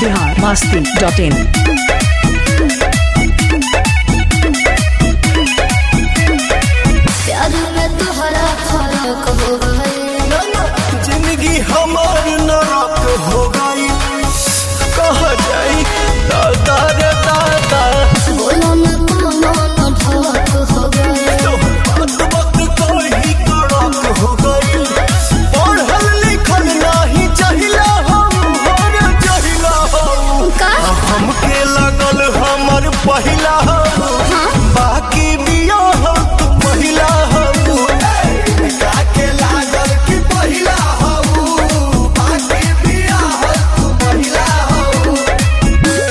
Bihar Masti dot in प्यार में तोहरा फर्क हो गए जिंदगी हमार नरक हो गई कह जाई दादा रे दादा बोलो न कोनो न ढक हो गए तो बात वक्त कोई कड़क हो गई पढ़ल लिखल नहीं चाहिला हम हर चाहिला हम का हमके लगल हमर पहिला हम बाकी बिया हम तू महिला हम काके लागल कि पहिला हम बाकी बिया हम तू महिला हम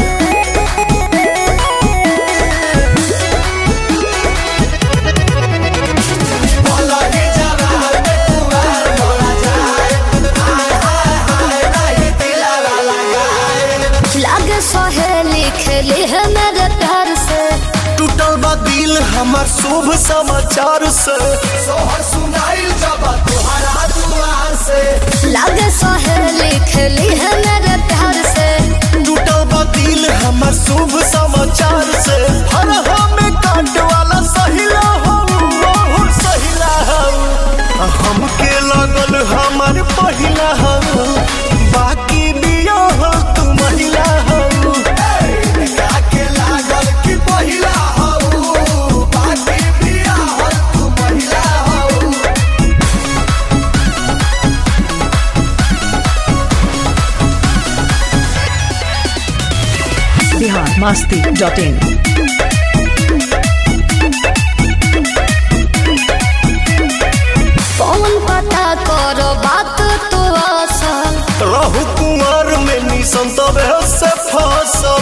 भला ही जरा में कुआर मोरा जाए हाय हाय हाय नहीं दिला लगाए लागे सहेली खेली है मेरे प्यार से टूटल बा दिल हमार शुभ समाचार से सोहर सुनाइल जब तुहरा दुआर से लागे सहेली खेली है मेरे प्यार से टूटल बा दिल हमार शुभ समाचार से हर हमें काट वाला सहिला हम बहुत सहिला हम हमके लगल हमार पहिला हम बाकी बिया हम तू महिला हम काके लागल कि पहिला हम बाकी बिया हम तू महिला हम बिहार मस्ती डॉट इन कौन पता करो बात तो असल रहु कुमार में निसन तबे से फसल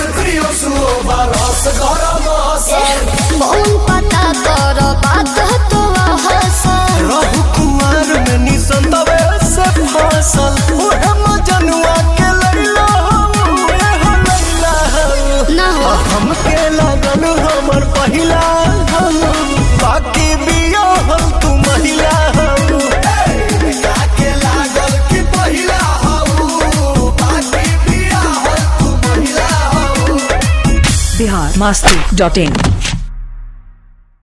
कौन पता करो बात तो असल रहु कुमार में निसन तबे से फसल ओहे मजनुआ के लैला हम एहो लैला हम ना हो हमके लगल हमर पहिला हम बाकी बिया हम तू महिला हम काके लागल कि पहिला हम बाकी बिया हम तू महिला हम बिहार मस्ती डॉट इन